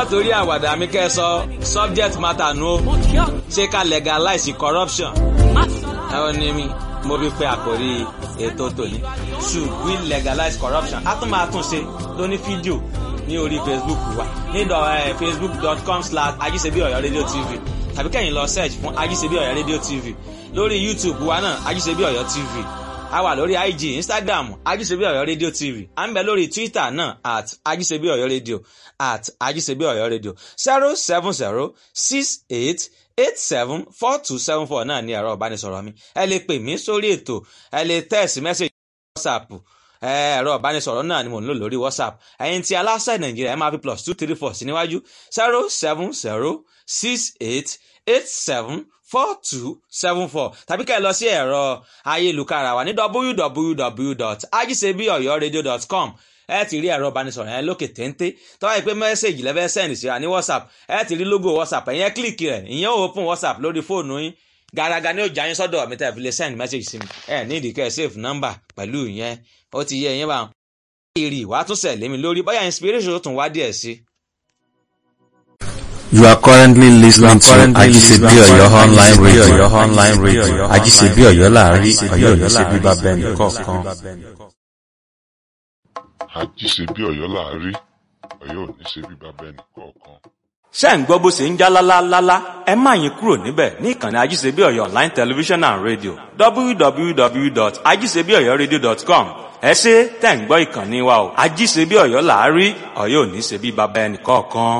torí àwàdà mi kẹ́ ẹ sọ subject matter nu o ṣé ká legalize corruption ẹ ó ní mi mo fi pe àkórí ètò tòní should we legalize corruption a tún máa tún ṣe lóní fídíò ní orí facebook wa ní facebook.com slash ajíṣebí ọ̀yọ́ rédíò tv tàbí kẹ́yìn lọ search fún ajíṣebí ọ̀yọ́ rédíò tv lórí youtube wa náà ajíṣebí ọ̀yọ́ tv a wà lórí ig instagram ajíṣebí ọ̀yọ́ rédíò tv à ń bẹ lórí twitter náà at ajíṣebí ọ̀yọ́ rédíò at ajíṣebí ọ̀yọ́ rédíò zero seven zero six eight eight seven four two seven four náà ní ẹ̀rọ ìbánisọ̀rọ̀ mi ẹ lè pè mí sórí ètò ẹ lè text message whatsapp ẹ̀rọ ìbánisọ̀rọ̀ náà ni mò ń lò lórí whatsapp ẹ̀yin tí aláṣẹ nàìjíríà ẹ máa fi plus two three four sí níwájú zero seven zero six eight eight seven four two seven four tàbí kẹ́ ẹ lọ sí ẹ̀rọ ayélujára wa ní www.ajisebiyoyoradio.com ẹ ti rí ẹ̀rọ ìbánisọ̀rọ̀ yẹn lókè téńté tọ́wọ́ yìí pé mẹ́sẹ̀gì lẹ́fẹ́ sẹ́ǹdì síra ní whatsapp ẹ ti rí logo whatsapp ẹ̀yẹn kílìkì rẹ̀ ìyẹn ò open whatsapp lórí fóònù yín gàràgà ni ó jà yín sọ́dọ̀ mi tẹ́ fi lè send message sí mi ẹ ní ìdíkẹ́ ẹ save number pẹ̀lú ìyẹn ó ti yẹ ìyẹn bá wọn. èrè ìwà tún sẹ̀ lémi lórí bóyá inspiration tó tún wá díẹ̀ sí. You are currently listening to Ajisebi Oyo online radio. online radio. Ajisebi Oyo láàrin Oyo Oyo ṣe bíbá bẹ́ẹ̀ni kọ̀ọ̀kan. àjíṣebí ọ̀yọ́ láàrí ọ̀yọ́ ò ní ṣe bí bàbá ẹnì kọ̀ọ̀kan. ṣé ń gbọ́ bó ṣe ń já lálálálá ẹ má yín kúrò níbẹ̀ ní ìkànnì ajíṣebí ọ̀yọ́ online television and radio www.ajíṣebíọ̀yọ́radio.com ẹ ṣe tẹ̀ ń gbọ́ ìkànnì wa o ajíṣebí ọ̀yọ́ làárí ọ̀yọ́ ò ní ṣe bí bàbá ẹnì kọ̀ọ̀kan.